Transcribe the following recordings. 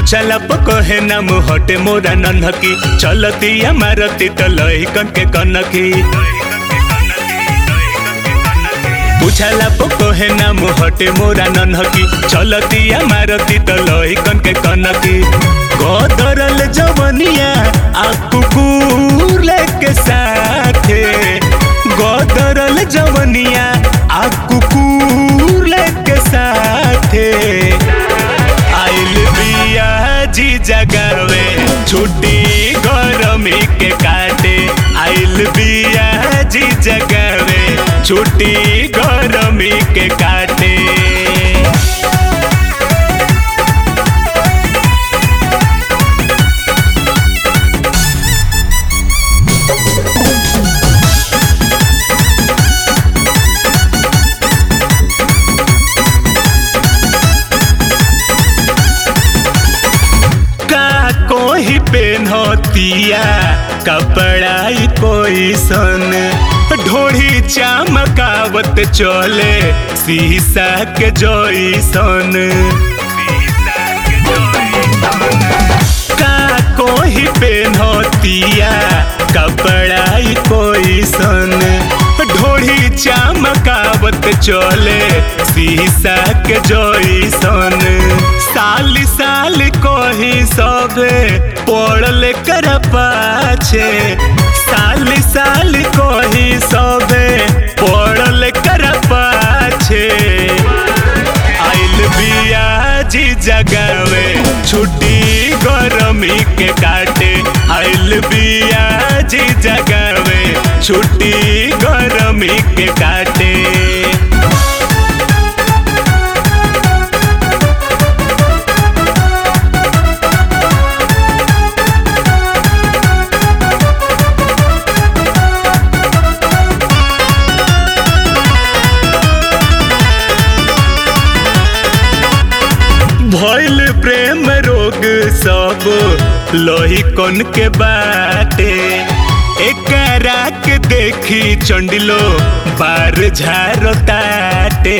पूछला कहे नाम हटे मोरा नन्हकी चलती मारती त लहिकन के कनकी पूछला कहे नाम हटे मोरा नन्हकी चलती मारती त लहिकन के कनकी गदरल जवनिया आ कुकुर लेके साथे गदरल जवनिया आ कुकुर लेके साथे आइल बिया जी जगावे छुट्टी गरमी के काटे आइल बिया जी जगावे छुट्टी गरमी के काटे का कोई पेन्हतिया कपड़ाई कोई सन ढोड़ी चमकावत चले शीशा के जैसन का कोई पेन्हतिया कपड़ाई कोई सन ढोड़ी चमकावत चले शीशा के जैसन साल साल कोही सबे पड़ल कर पाछे साल साल कोही सबे पड़ल कर पाछे आइल बिया जी जगावे छुट्टी गरमी के काटे आइल बिया जी जगावे छुट्टी गरमी के काटे भइल प्रेम रोग सब लोही कन के बाटे एकरा के देखी चंडिलो बार झारो ताटे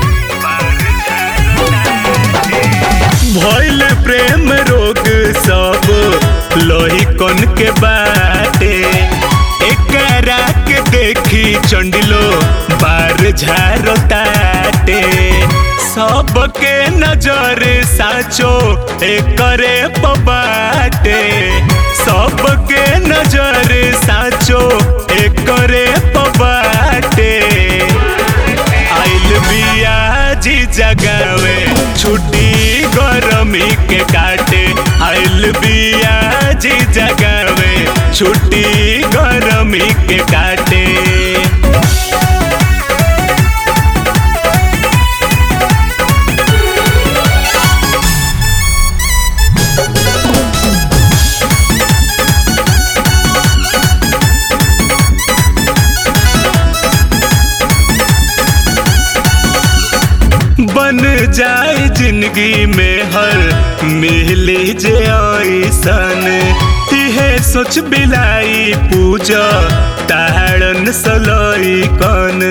भइल प्रेम रोग सब लोही कन के बाटे एकरा के देखी चंडिलो बार झारो ताटे सबके नजर साचो एकरे पबाटे सबके नजर साचो एकरे पबाटे आइल बिया जी जगावे छुट्टी गरमी के काटे आइल बिया जी जगावे छुट्टी गरमी के काटे बन जाए जिंदगी में हर मिली जे ऐसन इहे सोच बिलाई पूजा ताड़न सलई कन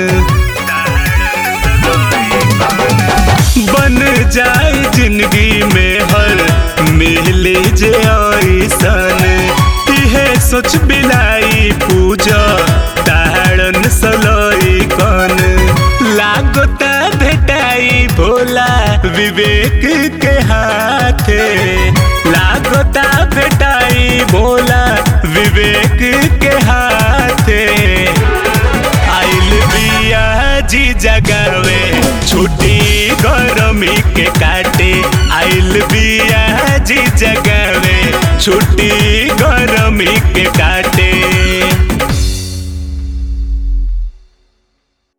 बन जाए जिंदगी में हर मिली जे ऐसन इहे सोच बिलाई पूजा ताड़न सलई कन लागता भेटाई भोला विवेक के हाथे लागता भेटाई भोला विवेक के हाथे आइल बिया जी जगावे छुट्टी गरमी के काटे आइल बिया जी जगावे छुट्टी गरमी के काटे